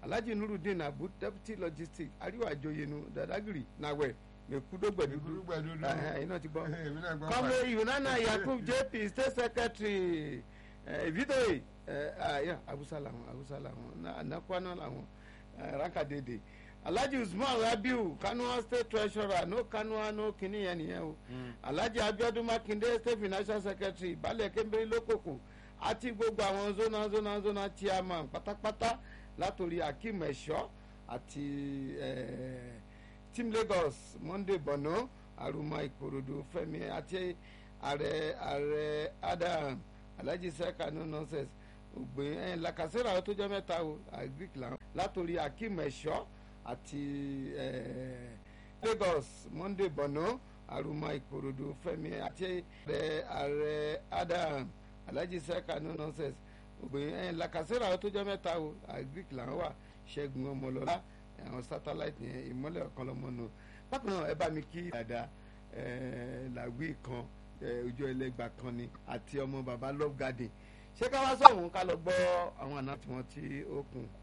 alhaji nurudeen abu deputy logistics ariwa ajoyenu dadagiri nawẹ mekudogbedudu Mekudugbẹ̀dudu. ẹ̀yin náà ti gbọ́ èmi náà gbọ́ kọ́mọ pa- yunana yakub jp state secretary vidoye abusa làwọn abusa làwọn anakwana làwọn eh, rankadede alhaji usman rabiu kanua state treasurer no kanua no kini yẹn nìyẹn o alhaji abiodun makinde state financial secretary balẹ̀ kẹ́mbẹ́rẹ́ lókòkò àti gbogbo àwọn zona zona zona chairman pátápátá látòrí akeem ẹ̀ṣọ́ àti eh, team lagos monday bono aruma ìkòròdú fẹmi àti ààrẹ ààrẹ adam alhaji seka no nonsense ògbé ẹ làkàṣẹ́rà tó jẹ́ mẹ́ta o agric làwọn látòrí akeem ẹ̀ṣọ́ àti eh, lagos monday bono aruma ìkòròdú fẹmi àti ààrẹ ààrẹ adam alhaji seka no nonsense ògbé ẹ làkàṣẹ́rà tó jẹ́ mẹ́ta o agric làwọn wà ṣẹ́gun ọmọlọ́lá àwọn satellite yẹn ìmọ́lẹ̀ ọ̀kan lọ́mọ nù bákan náà ẹ bá mi kí dada làwí kan eh, ojú ẹlẹgba kan ni àti ọmọ baba love garden ṣé ká wá sọ̀hún ká lọ gbọ́ àwọn àná tí wọ́n ti ó kùn.